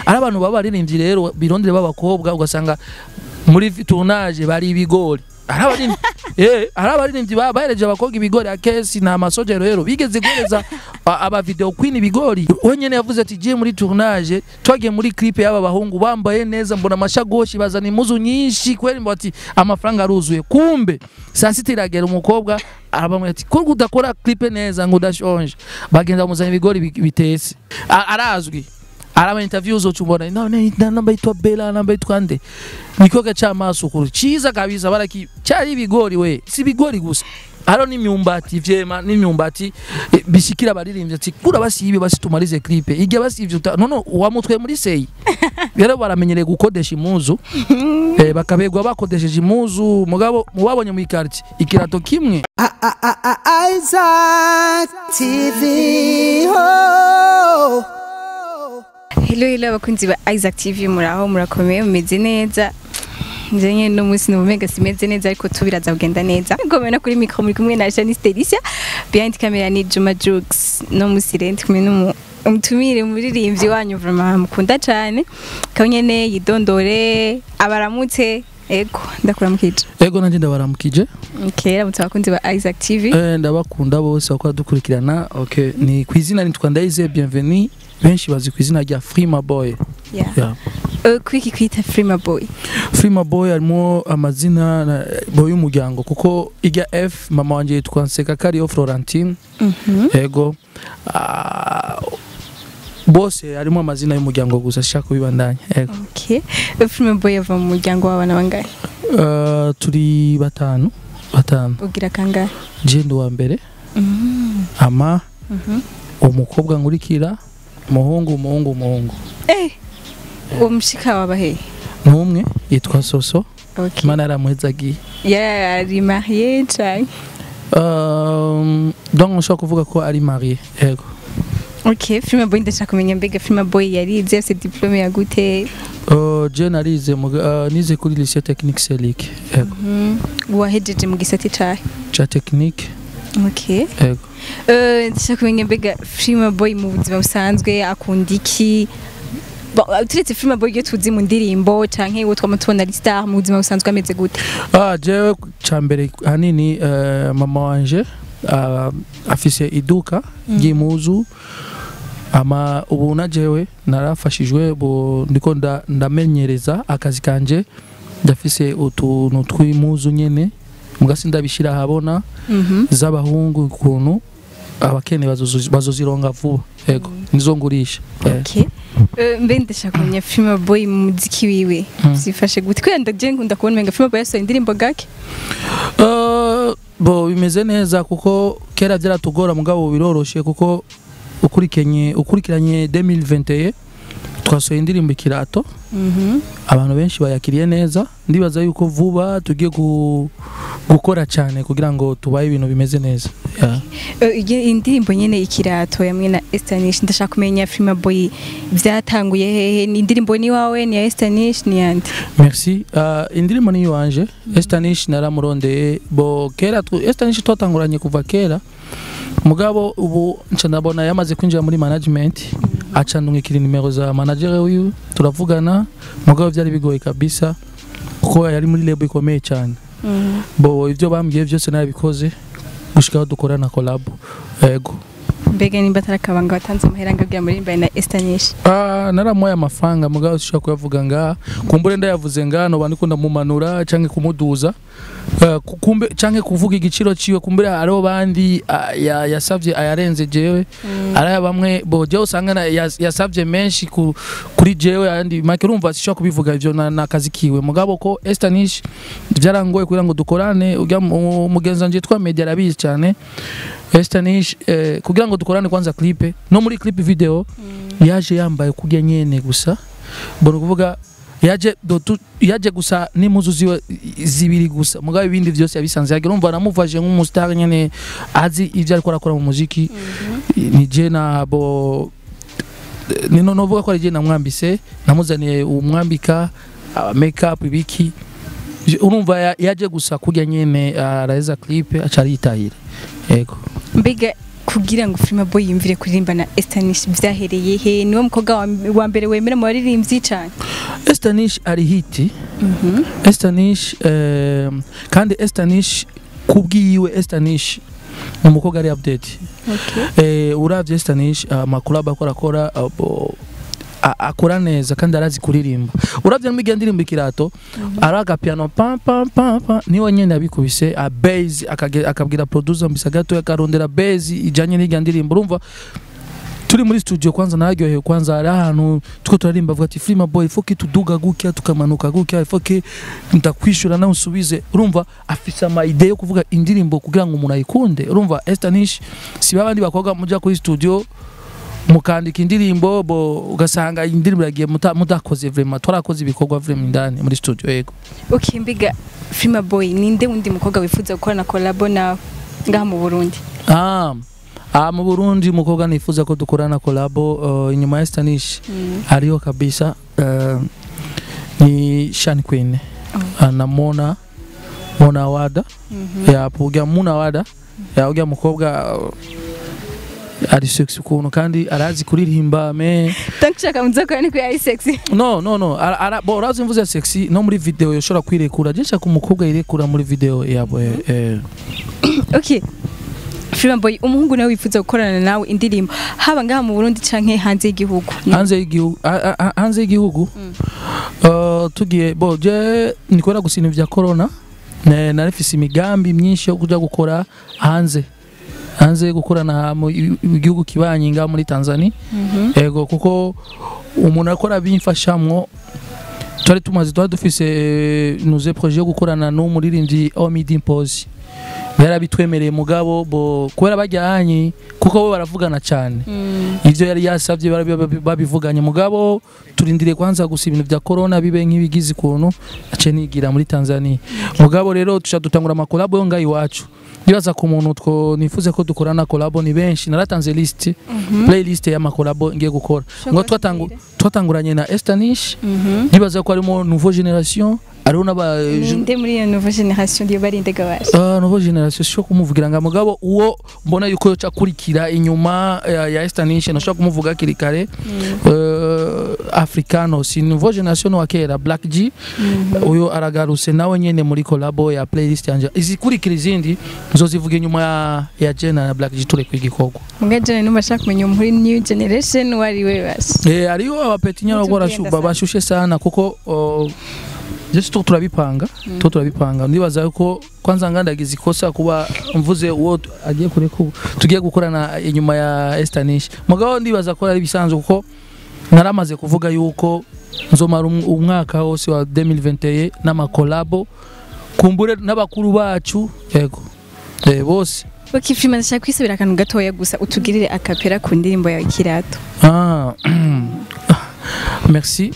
ari abantu baba baririmbyi rero birondere b'abakobwa ugasanga muri tournage bari ibigori ari abaririmbyi eh ari abaririmbyi ba- bahereje abakobwa ibigori akesi na masojero rero bigeze guhereza a- aba video queen ibigori wenyene yavuze ati je muri tournage twagiye muri clip y'aba bahungu bambaye neza mbona amashagoshi bazana impuzu nyinshi kweli mbo ati amafaranga aruzuye kumbe saa sita iragera umukobwa arabamwe ati ko udakora clip neza ngo udashonje bagenda bamuzana ibigori bi- bitetse A- arazwi araba interview zote ubona no ne na- namba itwa Bella namba itwa nde nikoga c'amaso kuri ciza kabisa baraki cyari ibigori we si ibigori gusa haro n'imyumbati vyema n'imyumbati eh, bishikira abaririmbyi ati kura basibe basitumarize clip ijya basivye uta nono wamutwe muri seyi rero baramenyereye gukodesha imuzu eh, bakabegwa bakodesheje imuzu mugabo mubabonye mu ikarti ikirato kimwe Isaac TV. Oh. Hello hello abakunzi ba Isaac TV muraho murakomeye mumeze neza nje nyene no munsi numega simeze neza ariko tubiraza kugenda neza ngomeye no kuri micro muri kumwe na Janice Delicia behind camera ni Juma Jux no munsi rero ndi kumwe n'umu umutumire muririmbyi wanyu vraiment mukunda cyane kanyene yidondore abaramutse ego ndakuramukije ego nanje ndabaramukije okay ramutse abakunzi ba Isaac TV Eh, ndabakunda bose bakora dukurikirana okay ni ku izina nitwa Ndayize Bienvenue benshi bazi ku izina rya Frima Boy yeah yeah. uh, kwiki kwita Frima Boy Frima Boy harimo amazina na- boy y'umuryango kuko ijya F mama wanje yitwa Nsekakariyo Florentine mhm ego Ah, bose harimo amazina y'umuryango gusa shaka kubibandanya ego okay Frima Boy ava mu muryango w'abana bangahe uh, turi batanu batanu ugira kangahe jendo wa mbere Mhm. ama Mhm. umukobwa nkurikira umuhungu umuhungu umuhungu Eh, uwo mushika waba he n'umwe yitwa Soso okay imana yaramuhezagiye yari mariye canke Um, donc nshobora kuvuga ko ari marié yego okay Frima Boy ndashaka kumenya mbega Frima Boy yarize afite diplome ya gute Uh, je narize mu- uh, nize kuri lycée technique Selic yego Mhm. wahejeje mu gisati cahe cha technique okay yego Eh, ndashaka kumenya mbega Frima Boy mu buzima busanzwe akunda iki Ba- turetse Frima Boy iyo tuzi mu ndirimbo canke uwo twama tubona ari star mu buzima busanzwe ameze gute ah jewe ca mbere hanini uh, mama wanje uh, afise iduka ry'impuzu ama ubu na jewe narafashijwe bu ndiko nda- ndamenyereza akazi kanje ndafise utuntu tw'impuzu nyene mugasi ndabishira ahabona Mhm. z'abahungu ukuntu abakene bazozi- bazozironga vuba yego nizo ngurisha Eh. Okay. Eh, mbe ndashaka kumenya Frima Boy mu muziki wiwe Mm. zifashe gute kubera ndaje nkunda kubona umenga Frima Boy yasohoye indirimbo gake Uh, bo bimeze neza kuko kera byaratugora mugabo ubu biroroshe kuko ukurikenye ukurikiranye 2021 twasohoye indirimbo ikirato Mhm. abantu benshi bayakiriye neza ndibaza yuko vuba tugiye gu, gukora cyane kugira ngo tubaye ibintu bimeze neza yeah. Eh, iyo indirimbo nyene ikirato yamwe na Estanish ndashaka kumenya Frima Boy byatanguye hehe ni indirimbo ni wawe ni ya Estanish ni yandi merci uh, indirimbo ni iwanje estanish naramurondeye bo kera tu- estanish twatanguranye kuva kera mugabo ubu nca ndabona yamaze kwinjira muri management aca ndungikira nimero za manager wiwe turavugana mugabo byari bigoye kabisa kuko yari muri lebo ikomeye cyane bo ibyo bambwiye byose narabikoze gushikaho dukorana collab yego mbega nimba atarakabanga watanze amahera ngabwira muri mbaye na Estanish Ah, naramuhaye amafaranga mugabo sishobora kuyavuga ngaha kumbure ndayavuze ngaha noba ndiko ndamumanura canke kumuduza Ah, ku- kumbe canke kuvuga igiciro ciwe kumbure hariho bandi ah, ya- yasavye ayarenze jewe ariya bamwe bo jewe usanga na- yas- yasavye menshi ku- kuri jewe ayandi make urumva sishobora kubivuga ivyo na- n'akazi kiwe mugabo ko estanish vyarangoye kugira ngo dukorane urya mu- umugenzi wanje yitwa media arabizi cane estanish eh, kugira ngo dukorane kwanza clipe no muri clip video yaje yambaye kurya nyene gusa mbona kuvuga yaje do tu- yaje gusa n'impuzu ziwe zibiri gusa mugabo ibindi vyose yabisanze yagira umva namuvaje nk'umustar nyene azi ivyo ariko arakora mu muziki ni je nabo nino novuga ko ari je namwambise namuzaniye umwambika aba make up ibiki Je- urumva ya- yaje gusa kurya nyene araheza clip aca aritahira yego mbega kugira ngo Frima Boy yumvire kuririmba na Estanish vyahereye he niwe mukobwa wa, wa mbere wemera mu baririmbyi cane Estanish ari hiti Estanish eh, kandi Estanish kubwiwe Estanish ni umukobwa ari update okay. eh, uravye Estanish amakuru akora akora abo- a- akora neza kandi arazi kuririmba uravye n'imigihe ndirimba ikirato araga piano pam pam pam pam niwe nyene yabikubise a base akage- akabwira producer mbisa gato akarondera base ijanye n'irya ndirimbo urumva turi muri studio kwanza naryohewe kwanza hari ahantu tuko turarimba avuga ati Frima boy ifoke tuduga gutya tukamanuka gutya ifoke ndakwishura nawe usubize urumva afise ama idea yo kuvuga indirimbo kugira ngo umuntu ayikunde urumva Estanish si babandi bakobwa muja kuri studio mukandika indirimbo bo ugasanga indirimbo yagiye muta- mudakoze vraiment twarakoze ibikorwa vraiment indani muri studio yego okay mbiga Frima Boy ninde wundi mukobwa wifuza gukorana collabo nawe ngaha mu Burundi ah Ah, mu Burundi umukobwa nifuza ko dukorana kolabo uh, inyuma ya Estanish mm. hariho kabisa uh, ni Shani Queen Oh. uh, na Mona Mona Wada Mhm. ya puga Mona Wada ya ujya mukobwa uh, ari sexy ukuntu kandi arazi kuririmba me donc ushaka muzakora ni kuri ari sexy no no no ara, ara, bo urazi mvuze sexy no muri video yoshobora kwirekura je nshaka umukobwa yirekura muri video yabo eh, eh. okay Frima Boy umuhungu nawe wifuza gukorana nawe indirimbo haba ngaha mu Burundi canke hanze y'igihugu hanze y'igihugu a- a- hanze y'igihugu Mm. uh, tugiye bo je nikora gusa ibintu vya corona Ne- narifise imigambi myinshi yo kuja gukora hanze hanze gukorana mu i- igihugu kibanyi nga muri Tanzania Mhm. ego kuko umuntu akora bimfashamwo twari tumaze twari dufise eh, nuze projet yo gukorana n'umuririmbyi Omid Impozi yarabitwemereye mugabo bo kubera bajyanye kuko bo baravugana cyane Mm. ivyo yari yasavye barabi- babi- babivuganye mugabo turindiriye kwanza gusa ibintu vya corona bibe nk'ibigize ukuntu ace nigira muri Tanzania mugabo rero tusha dutangura amakolabo yo ngaho iwacu nibaza ku muntu two nifuze ko dukorana kolabo ni benshi naratanze list Mhm. playlist y'amakolabo ngiye gukora ngo twatangu twatanguranye na Estanish Mhm. nibaza ko harimo nouveau generation hariho n'aba ninde muri iyo nouvelle generation ndiyo barinde gabasha Uh, nouveau generation sho kumuvugira nga mugabo uwo mbona yuko yoca kurikira inyuma ya, ya Estanish nashobora kumuvuga kiri kare uh, africano si nouveau generation wa kera black g uyo aragarutse nawe nyene muri collabo ya playlist yanje izikurikira izindi nzozivuga inyuma ya, ya jena na black g turi kwigikorwa mugajana numva ashaka kumenya muri new generation wari we basi eh hariho abapeti nyara Mutubwire barashu- ndasaba. bashushe sana kuko uh, Jesu tu turabipanga Mm. tu turabipanga ndibaza yuko kwanza ngandagize ikosa kuba mvuze uwo tu- agiye kure ko tugiye gukorana inyuma ya Estanish mugabo ndibaza ko ari bisanzwe kuko naramaze kuvuga yuko nzomara um- umwaka wose wa 2021 n'amakolabo kumbure n'abakuru bacu yego eh bose okay filime ndashaka kwisubira akantu gatoya gusa utugirire akapera ku ndirimbo yawe kirato Ah, merci.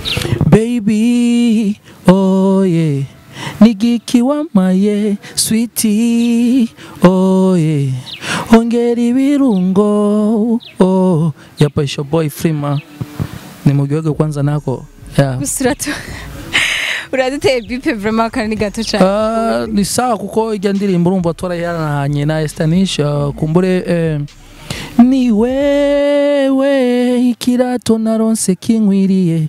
Baby, oh yeah. Nigiki wamaye, sweetie, oh yeah. Ongera ibirungo, oh. Yapa isho boy Frima. Ni mugioge kwanza nako. Yeah. gusa uratu uraduteye bipe vraiment akantu ni gato cyane Ah, ni sawa kuko ijya ndirimbo urumva twarayaranye na Estanish uh, kumbure eh, ni wewe ikirato naronse kinkwiriye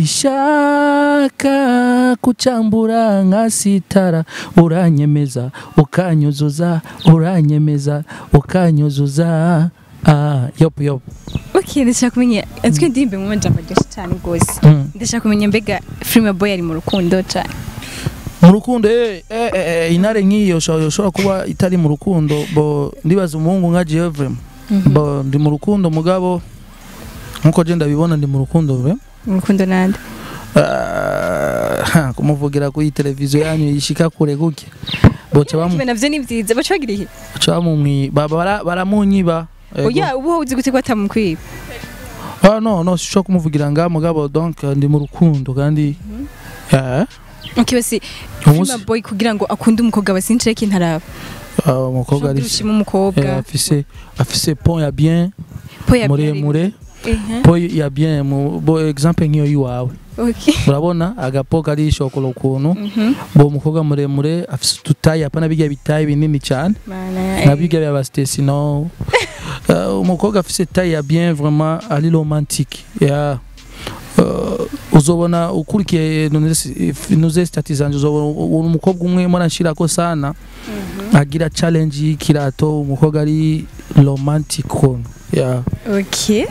sishaka kucambura nka sitara uranyemeza ukanyuzuza uranyemeza ukanyuzuza ah, yopu yopu okay ndashaka kumenya azwi indirimbo mu majambo aryoshye cyane rwose mm. ndashaka kumenya mbega filime boy ari mu rukundo cyane mu rukundo eh, eh, eh, intare nk'iyo ushobora ushobora kuba itari mu rukundo bo ndibaza umuhungu nka Jevrem bo ndi mu rukundo mugabo nkuko je ndabibona ndi mu rukundo vre mu rukundo nande Ah, kumuvugira kuri televiziyo yanyu yishika kure gutya boca bamu Kimwe navyo ni byiza baca bagira ihe boca bamumwi ba- bara- baramunyiba Ego. oya ubu uzi gute ko atamukwiba ah no no sishobora kumuvugira nga mugabo donc ndi mu rukundo kandi eh okay basi umunsi filime boy kugira ngo akunde umukobwa basinjire kintaraba ah, umukobwa ari ushima umukobwa eh, afise afise pont ya bien po ya muremure Ehe. po ya bien mu bo exemple nk'iyo yiwawe okay urabona agapo kari shokora ukuntu Mhm. bo umukobwa muremure afise udutayi apana bijya bitayi binini cyane Mana, na eh. bijya bya Stacey no uh, umukobwa afise taille ya bien vraiment ari romantique yeah. Uh, uzobona ukurikiye nuze stati zanje uzobona u- umukobwa umwe mbona nshirako sana agira challenge y'ikirato umukobwa ari romantic ukuntu yeah. okay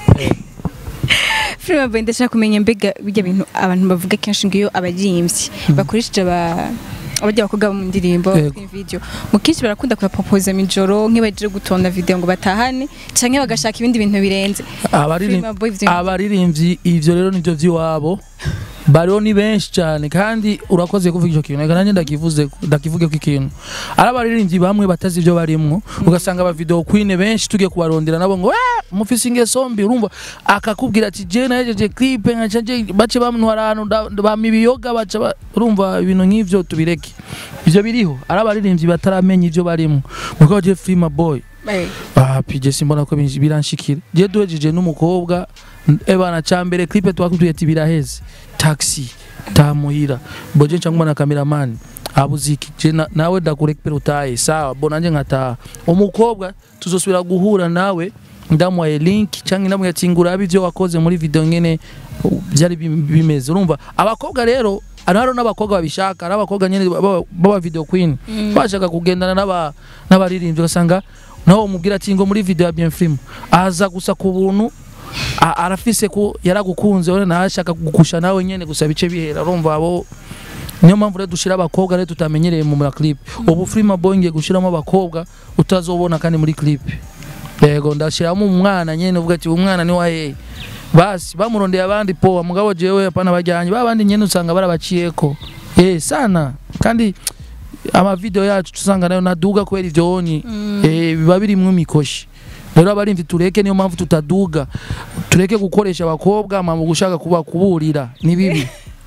filime boy ndashaka kumenya mbega bijya bintu abantu bavuga kenshi ngo iyo abaririmbyi bakoresheje aba abajya abakobwa bo mu ndirimbo Yego. kuri video mu kenshi barakunda kubapopoza mijoro nk'ibaje gutonda video ngo batahane canke bagashaka ibindi bintu birenze Abaririm- Filime boy ivyo- abaririmbyi ivyo rero nivyo vy'iwabo bariho ni benshi cyane kandi urakoze kuvuga icyo kintu reka nanjye ndakivuze ndakivuge ko ikintu ari abaririmbyi bamwe batazi ibyo barimwo ugasanga aba video queen benshi tugiye kubarondera nabo ngo "Ah, mufise ingeso mbi urumva akakubwira ati je nahejeje clip nkaca je bace bamntwara ahantu nda- bampa ibiyoga baca ba-" urumva ibintu nk'ivyo tubireke ivyo biriho ari abaririmbyi bataramenya ivyo barimwo mugabo je Freema boy Eh, Ah, pije simbona ko binji- biranshikira. Je duhejeje n'umukobwa n- ebana cambere clip twakubwiye ati biraheze. Taxi tamuhira. Boje ncangwa na cameraman. Abuziki je na- nawe ndakurekpera utaye. Sawa, bona nje ngataha. Umukobwa tuzosubira guhura nawe ndamuhaye link cyangwa ndamubwira ati ngura ibyo wakoze muri video nyene uh, byari bim- bimeze urumva abakobwa rero hariho n'abakobwa babishaka ari abakobwa nyene baba baba video queen bashaka kugendana n'aba n'abaririmbyi ugasanga nawe umubwira ati ngo muri video ya bien film aza gusa ku buntu a- arafise ko yaragukunze we ntashaka kugusha nawe nyene gusa bice bihera urumva abo niyo mpamvu rero dushira abakobwa rero tutamenyereye mu ma clip ubu Freema Boy ngiye gushiramo abakobwa utazobona kandi muri clip yego ndashiramo umwana nyene uvuga ati umwana ni wahe basi bamurondeye abandi poa mugabo jewe hapana bajyanye babandi nyene usanga barabaciyeko eh sana kandi amavideo yacu tusanga nayo naduga kubera ivyo onyi eh biba birimwo imikoshi rero abarimvyi tureke niyo mpamvu tutaduga tureke gukoresha abakobwa ama mu gushaka kuba kuburira ni bibi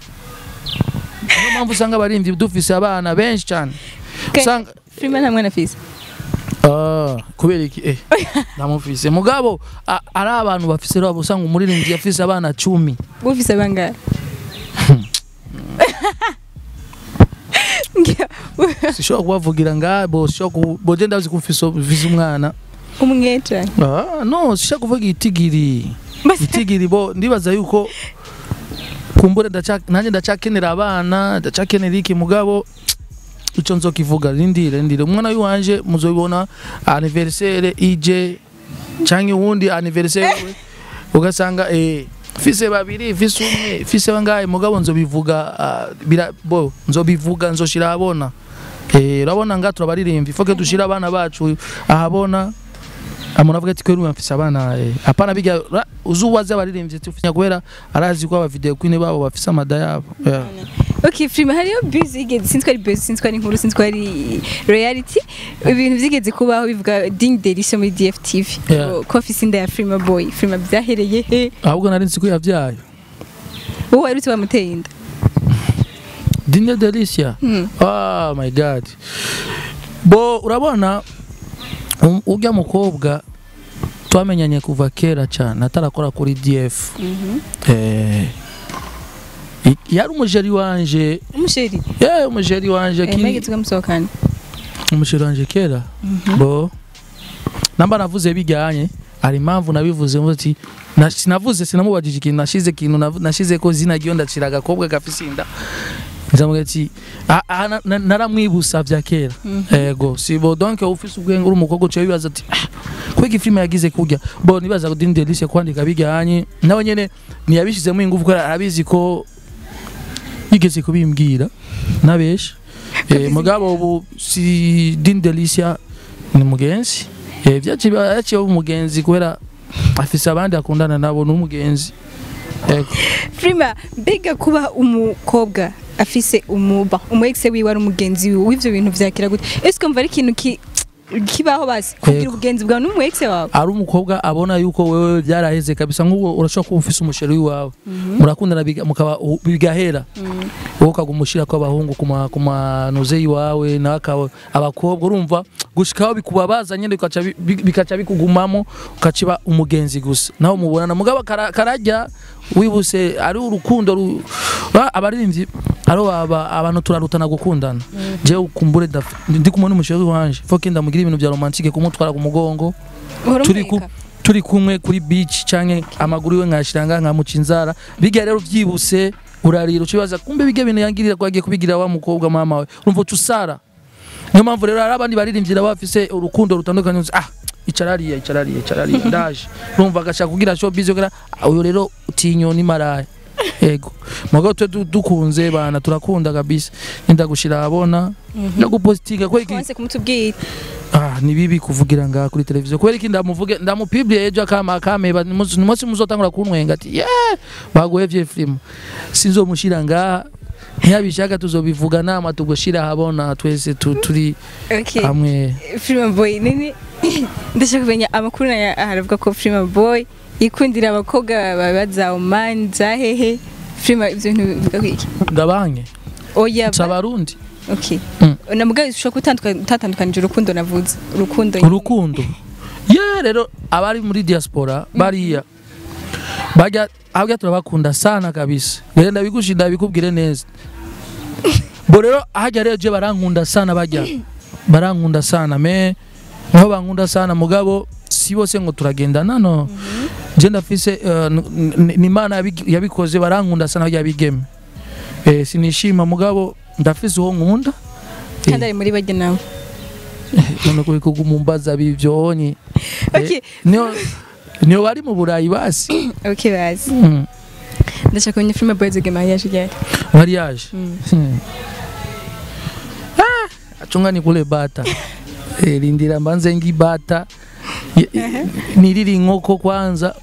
niyo mpamvu usanga abarimvyi dufise abana benshi cyane Ke- usanga filime nta mwana afise Ah, kubera iki eh ndamufise mugabo a- ari abantu bafise rero usanga umuririmbyi yafise abana cumi ufise bangahe sishobora kubavugira ngabo sishobora ku- boje ndazi ko ufise ufise umwana umwe cane ah no sishobora kuvuga itigiri Basi- itigiri bo ndibaza yuko kumbure ndaca nanjye ndacakenera abana ndacakenera iki mugabo ico nzokivuga rindire rindire umwana w'iwanje muzobibona anniversaire ije canke uwundi anniversaire we ugasanga eh fise babiri fise umwe fise bangahe mugabo nzobivuga ah, bira bo nzobivuga nzoshira abona eh urabona nga turabaririmba foke dushira abana bacu ahabona amuna avuga ati kweri mfise abana eh apana bijya ra- uzuwaze abaririmbyi tufinya kubera arazi ko aba video queen babo bafise amada yabo yeah. okay filime hariyo buzz igeze sinzi ko ari buzz sinzi ko ari inkuru sinzi ko ari reality ibintu byigeze kubaho bivuga ding delisho muri dftv Yeah. ngo ko afise inda ya filime boy filime byahereye he ahubwo nari nzi ko yavyaye wowe wari wamuteye inda Dine Delicia Hmm. oh my god bo urabona um- urya mukobwa twamenyanye kuva kera cyane atarakora kuri DF eh i- yari umujeri wanje umusheri yeah umujeri wanje Eh, ki mwageze ukamusohokana umujeri wanje kera bo namba navuze bijyanye hari impamvu nabivuze mvuze ati na- sinavuze sinamubajije ikintu nashize ikintu nav- nashize ko zina ryo ndacira agakobwa gafise inda nzamubwira ati "Ah, ah, na- na- naramwibusa vya kera ego si bo donc ufise ubwenge uri umukobwa uciye wibaza ati "Ah, kwega ifilime yagize kurya bo nibaza ko Dini Delice kwandika bijyanye nawe nyene ntiyabishizemo ingufu kubera arabizi ko yigeze kubimbwira nabesha eh, mugabo ubu si Dini Delicia ni mugenzi eh, vyaciye yaciye aba umugenzi kubera afise abandi akundana nabo ni umugenzi ego filime mbega kuba umukobwa afise umuba umu ex wiwe ari umugenzi wiwe w'ivyo bintu vyakira gute ese kumva ari ikintu ki kibaho basi kugira Yego. ubugenzi bwawe n'umu ex wawe ari umukobwa abona yuko wewe byaraheze kabisa nk'uwo urashobora kuba ufise umusheri w'iwawe murakundana biga- mukaba u- bigahera wowe ukagumushira ko abahungu kuma kumanuze iwawe nawe akaba abakobwa urumva gushikaho bikubabaza nyene bikaca bi- bi- bikaca bikugumamo ukaciba umugenzi gusa nawe mubonana mugabo kara- karajya wibuse ari urukundo ru- ba- abaririmbyi haro aba abantu turarutana gukundana je ukumbure daf- ndi kumwe n'umusheri wanje foke ndamugira ibintu bya romantique kumutwara ku mugongo Uhora turi ku umureka. turi kumwe kuri beach canke amaguru yiwe nkashiranga nkamuca inzara bijya rero vyibuse urarira ucibaza kumbe bijya bintu yangirira ko agiye kubigira wa mukobwa mama we urumva uca usara niyo mpamvu rero hari abandi baririmvyira bafise urukundo rutandukanye uzi, ah icarariya icarariya icarariya ndaje urumva agashaka kugira showbiz kugira ah, uyu rero utinyoni maraya yego mugabo twe du- dukunze bana turakunda kabisa nindagushira abona ndagupositinga ko iki Wanse kumutubwira Ah, ni bibi kuvugira ngaha kuri televiziyo kubera iki ndamuvuge ndamupibliye ejo akama akameba ni munsi muzotangura kuntwenga ati yeah baguhevye film sinzomushira ngaha ntiyabishaka tuzobivuga nama tugushira habona twese tu- turi okay hamwe Freeman Boy nini ndashaka kumenya amakuru na haravuga ko Freeman Boy ikundira abakobwa babaza Oman zahehe Freeman ibyo bintu bivuga ko iki ndabanke oya si abarundi okay Mm. namugaye ushobora gutandukanya utatandukanije urukundo navuze urukundo urukundo ye rero abari muri diaspora bariya bajya abya turabakunda sana kabisa rero ndabigusha ndabikubwire neza bo rero hajya rero je barankunda sana bajya barankunda sana me niho bankunda sana mugabo si bose ngo turagendana no je ndafise eh, n- n- ni imana yabi- yabikoze barankunda sana bajya bigeme eh, sinishima mugabo ndafise uwo nkunda kandi ari muri bajya nawe none ko kugumumbaza bivyonye okay niyo niyo bari mu burayi basi okay bazi Mm. ndashaka kumenya Freeman Boy zoge mariage ryari mariage Mm. Hmm. Ah, achunga ni kule bata Eh, lindira mbanze ngi bata Ye- niriri inkoko kwanza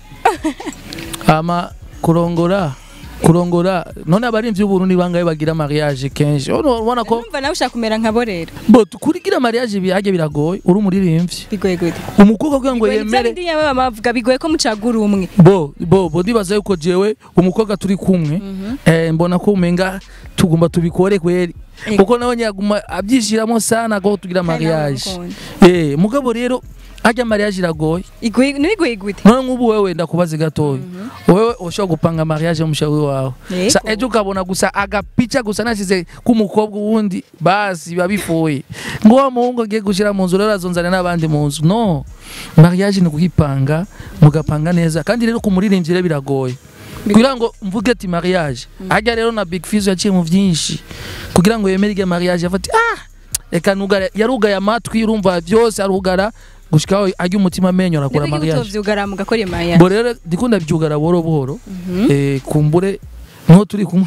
ama kurongora kurongora none abarimvyi b'uburundi bangaye bagira mariage kenshi Uno- ubona ko numva nawe ushaka kumera nka bo rero bo kurigira mariage bihage biragoye uri umuririmbyi bigoye gute umukobwa kugira ngo Bigoye, yemere bya bindi nyama bavuga bigoye ko mucagura umwe bo bo bo ndibaza yuko jewe umukobwa turi kumwe eh, mbona ko umenga tugomba tubikore kweli Ego. kuko nawe nyaguma abyishiramo sana ko tugira Kandi nawe mariage uramukunda. eh mugabo rero ajya mariage iragoye igoye ntibigoye gute none nk'ubu wewe ndakubaza gatoya wewe ushobora gupanga mariage y'umushawi wawe Yego. sa ejo ukabona gusa agapica gusa nasize k'umukobwa uwundi basi biba bifuye ngo wa muhungu agiye gushyira mu nzu rero azonzana n'abandi mu nzu no mariage ni kuyipanga mugapanga neza kandi rero ku muririmbyi rero biragoye kugira ngo mvuge ati mariage ajya rero na big fizz yaciye mu byinshi kugira ngo yemere irya mariage afati ah reka nugare yarugaye amatwi urumva byose arugara gushikaho ajya umutima amenyo arakora Nibwo mariage utovyugara mugakora mariage bo rero ndikunda byugara buhoro buhoro eh, kumbure niho turi kumwe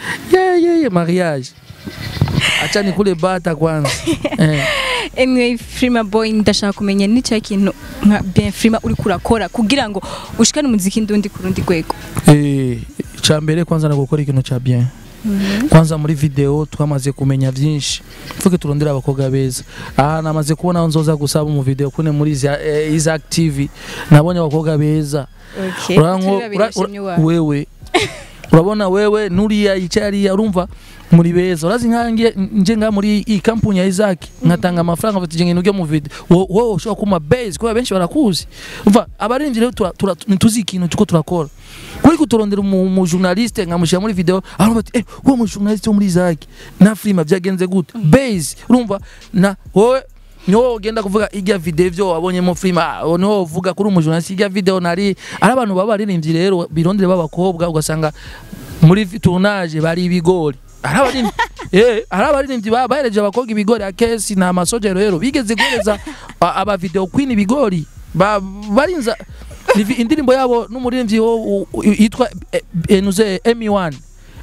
ye ye ye mariage acha ni kule bata kwanza eh. anyway Freeman Boy ndashaka kumenya n'icyo kintu nka bien Freeman uri kurakora kugira ngo ushikane umuziki ndundi ku rundi rwego Eh, cha mbere kwanza na gukora ikintu cha bien kwanza muri video twamaze kumenya byinshi mvuge turondera abakobwa beza aha namaze kubona aho nzoza gusaba mu video kune muri za- eh, Isaac TV nabonye abakobwa beza okay Uranko- Turi babiri ura- bashimye ura- iwawe. wewe urabona wewe nuriya yicyariya urumva muri beza urazi nkange nje nga muri iyi kampuni ya Isaac nkatanga amafaranga mfite ikintu ujya mu video wo- wowe ushobora kuma base kubera benshi barakuzi umva abarinzi rero tura- tura- ntituzi ikintu tuko turakora kuri kuturondera umu umu journaliste nkamushyira muri video aravuga ati eh uwo mu journaliste wo muri Isaac na filima byagenze gute base urumva na wowe niho ugenda kuvuga ijya video ivyo wabonyemo film ah, niho uvuga kuri umujournaliste ijya video nari ari abantu baba baririmbyi rero birondere b'abakobwa ugasanga muri vi- tournage bari ibigori ari abaririmbyi eh ari abaririmbyi ba- bahereje abakobwa ibigori akesi na amasojero rero bigeze guhereza a- aba video queen ibigori ba- barinza Ivi- indirimbo yabo n'umuririmbyi wo u- u- yitwa eh, eh, nuze M1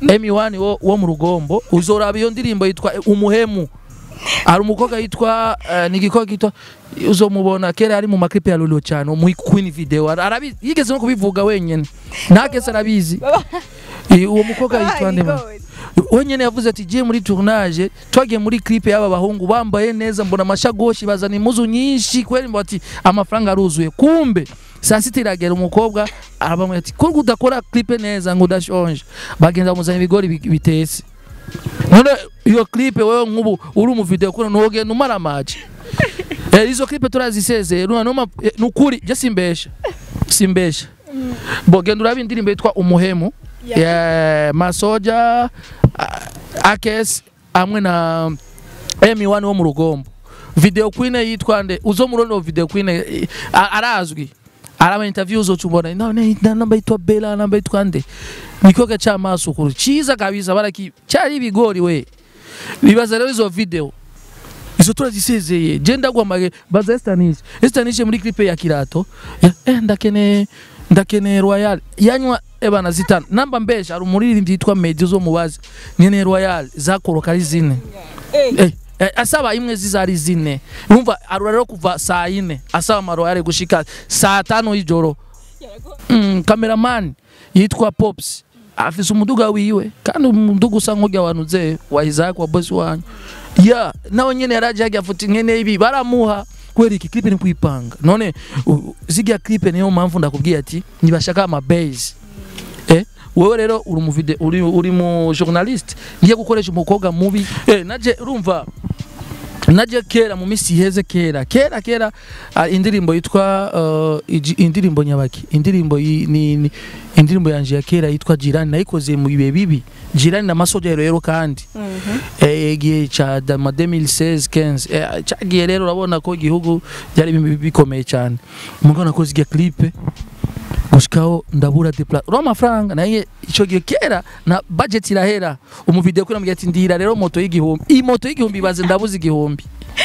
M1 wo, wo mu rugombo uzoraba iyo ndirimbo yitwa eh, umuhemu hari umukobwa yitwa uh, ni igikobwa yitwa uzomubona kera ari mu maklipe ya Lolo cyane mu Queen video Ara- arabizi yigeze no kubivuga wenyene ntakese arabizi Eh, uwo mukobwa yitwa ndema wenyene yavuze ati giye muri tournage twagiye muri clip y'aba bahungu bambaye neza mbona amashagoshi bazana impuzu nyinshi kweli mbo ati amafaranga aruzuye kumbe saa sita iragera umukobwa arabamwe ati ko udakora clip neza ngo udashonje bagenda bamuzana ibigori bi- bitetse none iyo clip wewe nk'ubu uri mu video kuna ntugenda umara amaji eh, izo clip turazisezeye numa numa eh, nukuri je simbesha simbesha bo genda uraba indirimbo yitwa umuhemu ya masoja ah, akes hamwe na M1 wo mu rugombo video queen yitwa nde uzo murono video queen eh, a- arazwi araba interview zo tumbona none namba yitwa Bella namba yitwa nde nikoga cy'amaso kuru ciza kabisa baraki cyari ibigori we bibaza rero izo video izo turazisezeye je ndagwamage baza Estanishe Estanishe muri clip ya Kirato ya, eh, ndakene ndakene Royal yanywa ebana zitanu namba mbesha ari umuririmbyi yitwa Meddy zo mubazi nyene Royal zakoroka ari zine eh, eh, asaba imwe zizari zine umva arura rero kuva saa yine asaba amaroyale gushika saa tano y'ijoro mm, cameraman yitwa Pops afise umuduga wiwe kandi umuduga usa nk'urya wanuze wa Isaac wa boss wanyu ya nawe nyene yaraje hajya afuta nkene ibi baramuha kubera iki clip ni kwipanga none u- zirya clip niyo mpamvu ndakubwiye ati nibashaka ama base eh wewe rero uri mu video uri uri mu journalist ngiye gukoresha umukobwa mubi eh naje urumva naje kera mu misi iheze kera kera kera ah, indirimbo yitwa uh, iji- indirimbo nyabaki indirimbo yi- ni, ni indirimbo yanje ya kera yitwa jirani nayikoze mu bihe bibi jirani na masoja rero kandi eh, igihe ca da- ma 2016 15 eh, cagiye rero urabona ko igihugu byari bi- bikomeye cyane umugabo nakoze igihe clip gushikaho ndabura depla ro amafaranga naye ico gihe kera na budget irahera umuvideo kuri ambwira ati ndira rero moto y'igihumbi iyi moto y'igihumbi ibaze ndabuze igihumbi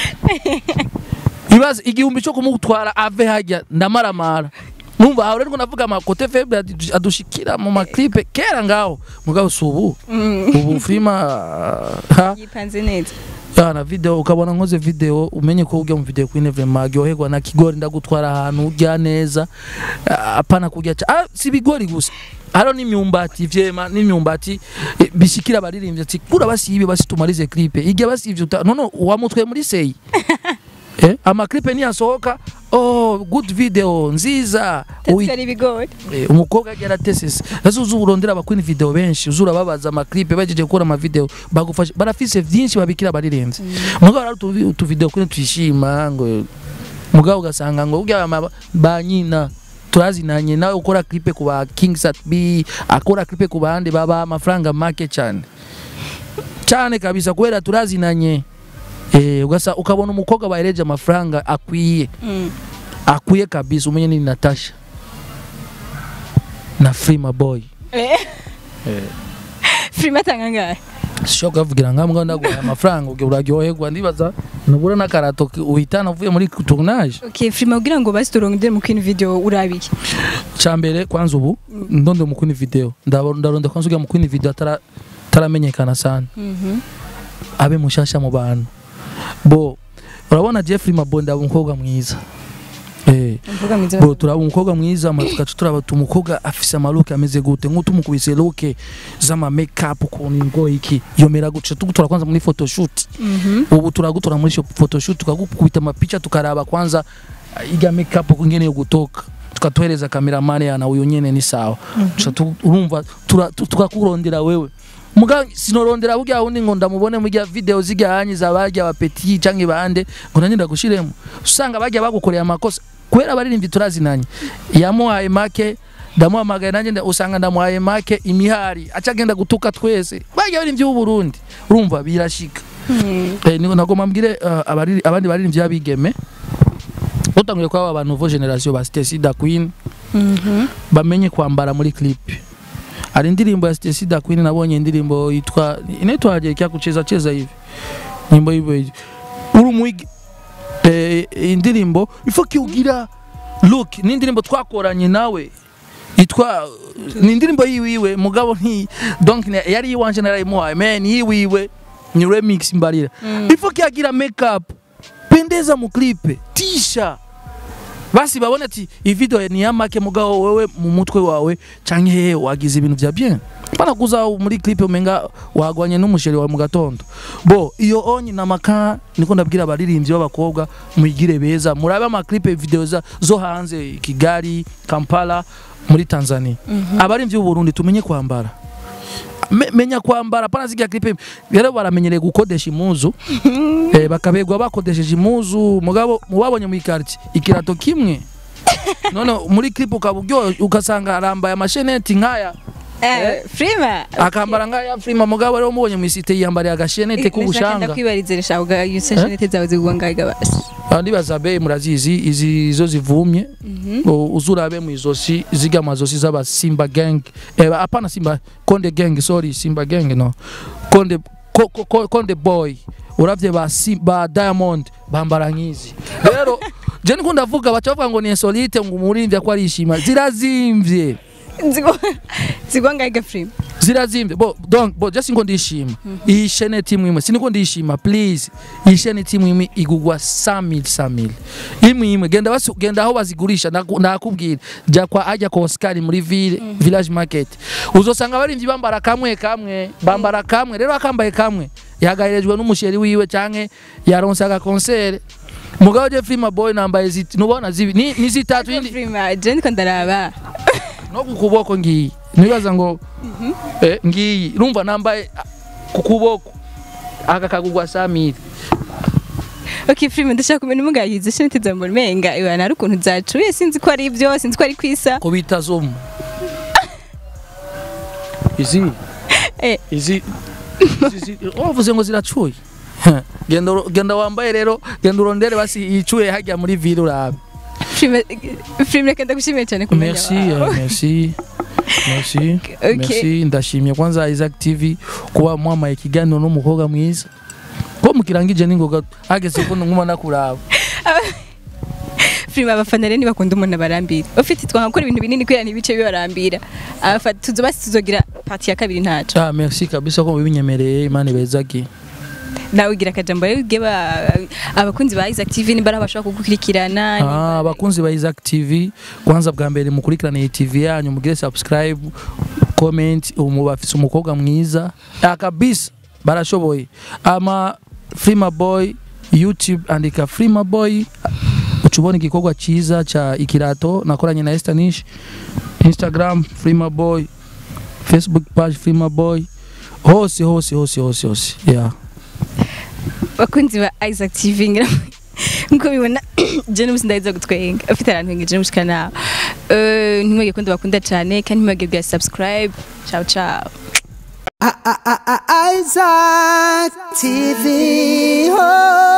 ibaze igihumbi cyo kumutwara ave hajya ndamaramara numva aho rero navuga amakote faible adu- adushikira mu maklipe kera ngaho mugabo si ubu ubu filima ha yipanze neza yana video ukabona nkoze video umenye ko ujya mu video queen vraiment aryoherwa na kigori ndagutwara ahantu ujya neza ah, apana kujya ca ah, si bigori gusa haro n'imyumbati vyema n'imyumbati eh, bishikira abaririmbyi ati kura basibe basitumarize clip igihe basivye uta nono wamutwe muri seyi eh amaklipe niyasohoka oh good video nziza Uyi- ari ibigori Eh, umukobwa agera tesese ese uzi urondera abakwini video benshi uzura babaza amaklipe bagejeje gukora amavideo bagufasha barafise vyinshi babikira barirenze mugabo rero utu utu video kuri twishima ngo mugabo ugasanga ngo urya ama- ba nyina turazinanye nawe ukora clipe ku ba King Sat B akora clipe ku bandi baba amafaranga make cyane cyane kabisa kubera turazinanye eh ugasa ukabona umukobwa bahereje amafaranga akwiye akwiye kabisa umenye ni Natasha na Frima Boy filime atanga ngahe sishobora kuvugira nkamwe ndaguhaye amafaranga ubwo uraryoherwa ndibaza nubura n'akarato ki- uhitana uvuye muri tournage okay filime kugira ngo basi turongere mu kwini video urabiye cyambere kwanza ubu ndonde mu kuni video ndabo- ndaronda kwanza ujya mu kuni video atara taramenyekana sana abe mushasha mu bantu bo urabona Jeffrey Mabo ndaba umukobwa mwiza eh mvuga mwiza bo turaba umukobwa mwiza ama tugaca turaba umukobwa afise amaluke ameze gute nk'utumukubise luke z'ama makeup ukuntu ngo iki yomera guca tugutora kwanza muri photoshoot Mhm. ubu turagutora muri sho- photoshoot tukagukubita amapicha tukaraba kwanza ah, iga makeup kungene yo gutoka tukatuhereza cameraman yana uyu nyene ni sawa Tuca tu- urumva tura- tu- tukakurondera wewe muga sinorondera burya wundi ngo ndamubone muri ya video zijya hanyi za barya bapeti canke bande ngo nanjye ndagushiremo usanga bajya bagukoreye amakosa kubera baririmbyi turazinanye yamuhaye make ndamuhamagaye nanjye nda- usanga ndamuhaye make imihari aca agenda gutuka twese bajya baririmbyi b'u Burundi urumva birashika Mhm. Eh, niko nagomba mbwire uh, abariri- abandi baririmbyi b'abigeme utanguye kwaba abantu nouveau generation ba Stacy Da Queen Mhm. bamenye kwambara muri clip hari indirimbo ya Stacy Da Queen nabonye indirimbo yitwa inaitwaje kya kucheza cheza hivi nyimbo hivyo hivi uri mwigi eh, indirimbo ifo kiugira look ni indirimbo twakoranye nawe yitwa ni indirimbo yiwiwe mugabo nti donc ni- yari iwanje narayimuhaye man yiwiwe ni remix mbarira Mm. ifo kiagira makeup pendeza mu clip tisha basi babone ati iyi video ni ya make mugabo wewe mu mutwe wawe canke hehe wagize ibintu vya bien pana kuza muri clip umenga wagwanye n'umusheri wa mu gatondo bo iyo onye na maka niko ndabwira abaririmbyi b'abakobwa muyigire beza murabe ama clip video za zo hanze Kigali Kampala muri Tanzania abaririmbyi b'u Burundi tumenye kwambara Me, menya kwambara pana ziga clip rero baramenyereye gukodesha imuzu eh, bakabegwa bakodesheje imuzu mugabo mubabonye mu ikarti ikirato kimwe none muri clip ukaba uryohe ugasanga arambaye amasheneti nkaya Eh, Frima. akambara nk'aya frima mugabo rero mubonye mu isite yiyambariye agashenete k'ubushanga ndakwibariza rishaka uga yuse shanete zawe zigwa ngaga basi. Ah, ndibaza be murazizi izi zo zivumye O- uzurabe mu izosi ziga amazosi z'aba simba gang eh, apana simba konde gang sorry simba gang no konde ko, ko, ko, konde boy uravye ba, Sim- ba diamond bambara nk'izi rero je niko ndavuga baca bavuga ngo ni insolite ngo umuririmbyi ko arishima zirazimvye Zigwa zigwa ngaga Frima. zirazimvye bo donc bo just ngo ndishima iyi chaîne timu imwe siniko ndishima please iyi chaîne timu imwe igugwa 100000 100000 imwe imwe genda basu genda aho bazigurisha ndaku- ndakubwira jya kwa ajya kwa Oscar muri ville village market uzosanga barimvye bambara kamwe kamwe bambara kamwe rero akambaye kamwe yagaririjwe n'umusheri wiwe canke yaronse aga concert mugabo je Frima boy nambaye ziti nubona zibi ni, ni zitatu indi Frima, je ndiko ndaraba. no ku kuboko ngiyi nibaza ngo eh, ngiyi urumva nambaye ah, ku kuboko aka kagugwa samiri Okay Frima ndashaka kumenya umugayize shanete zawe mbona menga iwa nari ukuntu zacuye sinzi ko ari ibyo sinzi ko ari kwisa. ko bita zomu izi Eh. izi izi- izi- wavuze ngo ziracuye genda uro- genda wambaye rero genda urondere basi yicuye hajya muri ville urabe Frima Frima reka ndagushimiye cyane kumenya. merci wawe. eh, merci merci Okay. merci ndashimye kwanza Isaac TV kuba mwamaye ikiganiro n'umukobwa mwiza ko mukirangije ningoga ageze ko nkuma nakuraba Frima abafana rero ntibakunda umuntu abarambira. Ufite twakora ibintu binini kwera ntibice bibarambira. Abafana tuzoba tuzogira party ya kabiri ntaco. ah merci kabisa ko mubinyemereye imana ibezagi nawe ugira akajambo rero ubwe ba- abakunzi ba Isaac TV nimba ari abashobora kugukurikirana ah abakunzi ba Isaac TV kwanza bwa mbere mukurikirane iyi TV yanyu mugire subscribe comment umu bafise umukobwa mwiza ah kabisa barashoboye ama Frima Boy YouTube andika Frima Boy ucubona igikorwa cyiza ca ikirato nakoranye na Estanish Instagram Frima Boy Facebook page Frima Boy hose hose hose hose hose yeah bakunzi ba Isaac TV ngira nkuko bibona je n'ubusi ndahiza gutwenga afite arantu ngeje mushika nawe eh ntimwege kundi bakunda cyane kandi ntimwege bwa subscribe ciao ciao Isaac TV. Oh.